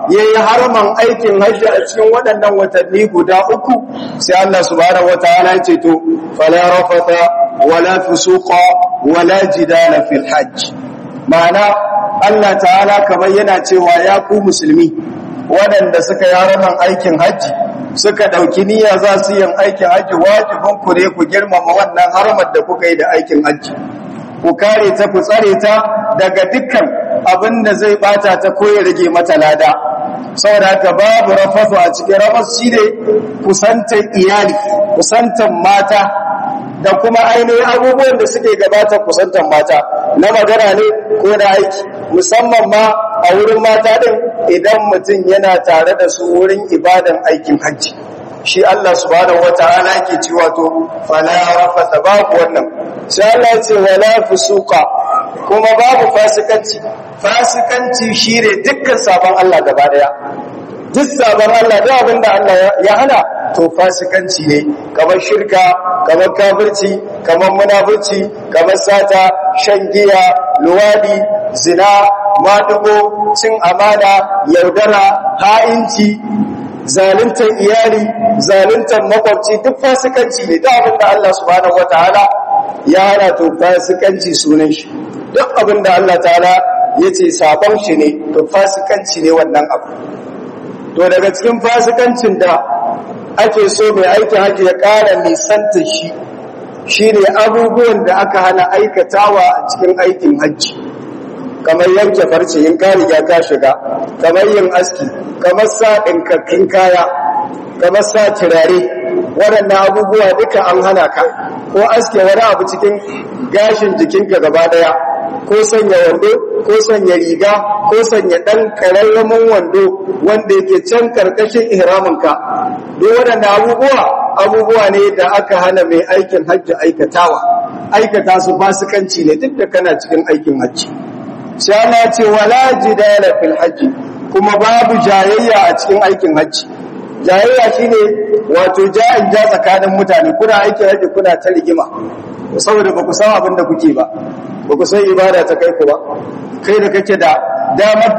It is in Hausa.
yayi harman aikin hajji a cikin waɗannan watanni guda uku sai Allah subhanahu wataala ya ce to fala rafata wala fusuqa wala jidala fil hajj ma'ana Allah ta'ala kamar yana cewa ya ku musulmi waɗanda suka yi harman aikin hajji suka ɗauki niyya za su yin aikin hajji wajibin ku ne ku girmama wannan harmar da kuka yi da aikin hajji ku kare ta ku tsare ta daga dukkan abin da zai bata ta ko ya rage mata lada saboda haka babu rafasu a cikin rafas shi ne kusantar iyali kusantar mata da kuma ainihin abubuwan da suke gabatar kusantar mata na magana ne ko na aiki musamman ma a wurin mata din idan mutum yana tare da su wurin ibadan aikin hajji shi Allah subhanahu wata'ala yake cewa to fala rafata babu wannan sai Allah ya ce wala fusuqa kuma babu fasikanci fasikanci shine dukkan sabon Allah gaba daya duk sabon Allah da abinda Allah ya hana to fasikanci ne kamar shirka kamar kafirci kamar munafurci kamar sata shan giya luwadi zina madugo cin amana yaudara ha'inci zaluntar iyali zaluntar makwabci duk fasikanci ne da abinda Allah subhanahu wataala ya hana to fasikanci sunan shi duk abinda Allah ta'ala ya ce sabon shi ne to fasikanci ne wannan abu to daga cikin fasikancin da ake so mai aikin haji ya ƙara nisanta shi shi ne abubuwan da aka hana aikatawa a cikin aikin hajji kamar yanke farce yin ka riga ka shiga kamar yin aski kamar sa ɗinkakkin kaya kamar sa turare waɗannan abubuwa duka an hana ka ko aske wani abu cikin gashin jikinka gaba ɗaya ko sanya wando ko sanya riga ko sanya ɗan ƙararramin wando wanda yake can ƙarƙashin ihraminka duk waɗannan abubuwa abubuwa ne da aka hana mai aikin hajji aikatawa aikata su fasikanci ne duk da kana cikin aikin hajji sai Allah ce wala jidala fil hajji kuma babu jayayya a cikin aikin hajji jayayya shine wato ja'in ja tsakanin mutane kuna aikin hajji kuna ta rigima saboda ba ku san abin da kuke ba ba ku san ibada ta kai ku ba kai da kake da damar